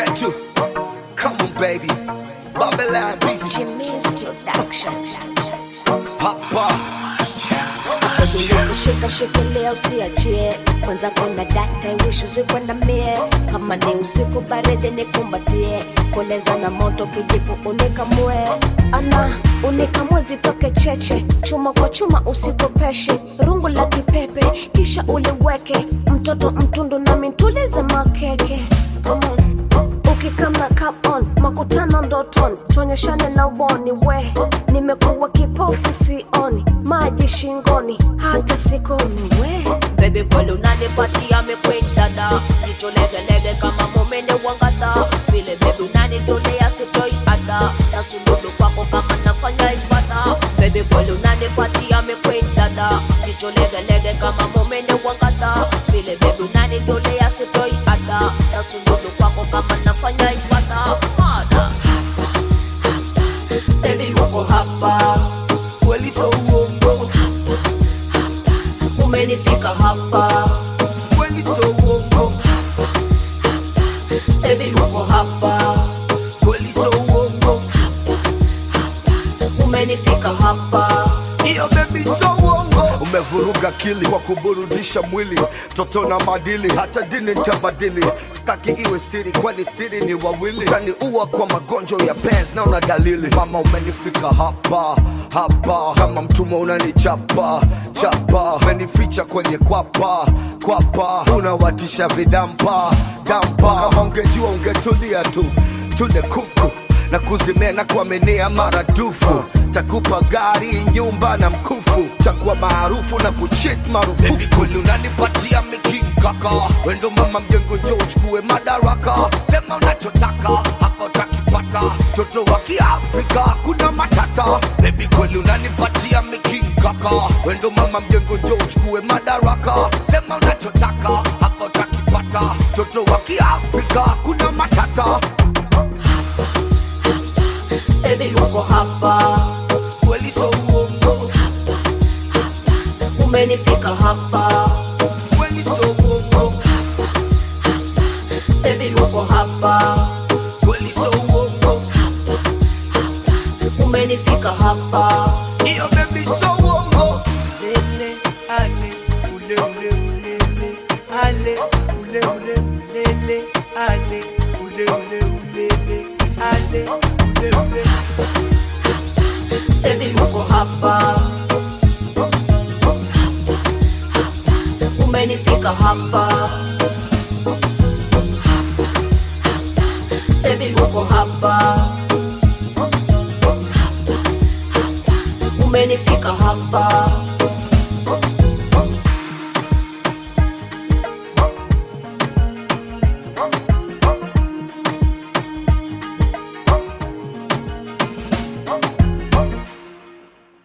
Getu. Come on, baby. Babylon busy. Jimmy's production. Papa. Shika shikilia usiachie kwanza kuna data wish usikwenda mie kama ni usiku baridi nikumbatie koleza na moto kijipu unikamue ana unikamue zitoke cheche chuma kwa chuma usikopeshe rungu la kipepe kisha uliweke mtoto mtundu nami ntulize makeke Come on ukikama come on makutano ndoton tuonyeshane na uboni we nimekuwa kipofu sioni maji shingoni hata sikoni we Baby kweli unanipatia mekwendada jicho legelege kama momene wangata vile baby unanidolea sitoi ada na suludu kwako kama nafanya ibada Baby kweli unanipatia mekwendada jicho legelege kama momene wangata vile baby unanidolea sitoi ada na suludu kwako kama nafanya ibada Mada Baby uko hapa Kweli so uongo. umenifika hapa Kweli so uongo. Baby uko hapa Kweli so uongo. umenifika hapa Iyo baby so uongo. Umevuruga akili kwa kuburudisha mwili, toto na madili, hata dini nitabadili. Staki iwe siri, kwani siri ni wawili. Utaniua kwa magonjwa ya pens na una dalili. Mama umenifika hapa hapa, kama mtumwa unanichapa chapa, umenificha kwenye kwapa kwapa, unawatisha vidampa dampa. Kama ungejua ungetulia tu, tule kuku na kuzimea na kuaminia maradufu takupa gari nyumba na mkufu takuwa maarufu na kuchit marufuku kweli unanipatia mikikaka wendo mama mjengo njo uchukue madaraka sema unachotaka hapa utakipata toto wa kiafrika kuna matata bebi kweli unanipatia mikikaka wendo mama mjengo njo uchukue madaraka sema unachotaka hapa utakipata toto wa kiafrika kuna matata Baby uko hapa kweli so uongo umenifika hapa kweli so uongo Baby uko hapa kweli so uongo umenifika hapa iyo baby so uongo lele ale ule ule ulele ale ule ule ulele ale ule ule ulele ale ule ule Baby uko hapa umenifika hapa Baby uko hapa umenifika hapa